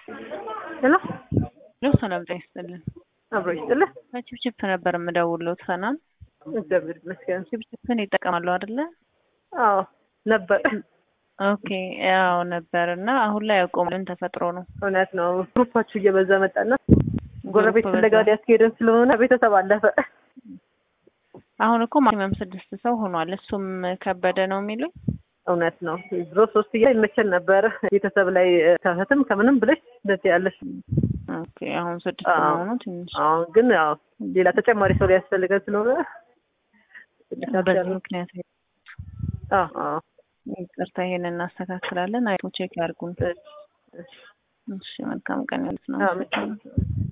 ሄሎ ለው ሰላም ጤና ይስጥልን። አብሮ ይስጥልህ። ችፕችፕ ነበር የምደውለው። ሰላም እግዚአብሔር ይመስገን። ችፕችፕን ይጠቀማሉ አይደለ? አዎ ነበር። ኦኬ ያው ነበር እና አሁን ላይ ያቆም ምን ተፈጥሮ ነው? እውነት ነው። ግሩፓችሁ እየበዛ መጣና ጎረቤት ግሩፕ ፍለጋ በዛ። ሊያስኬደን ስለሆነ ቤተሰብ አለፈ። አሁን እኮ ማክሲመም ስድስት ሰው ሆኗል። እሱም ከበደ ነው የሚሉኝ። እውነት ነው። ድሮ ሶስት እያ ይመቸን ነበር። ቤተሰብ ላይ ከህትም ከምንም ብለሽ እንደዚህ ያለሽ። ኦኬ አሁን ስድስት አዎ። መሆኑ ትንሽ አሁን ግን ያው ሌላ ተጨማሪ ሰው ሊያስፈልገን ስለሆነ በዚህ ምክንያት አዎ አዎ ይቅርታ፣ ይሄን እናስተካክላለን። አይቶ ቼክ ያርጉን። እሺ፣ እሺ። እሺ መልካም ቀን ያሉት ነው። አዎ፣ መልካም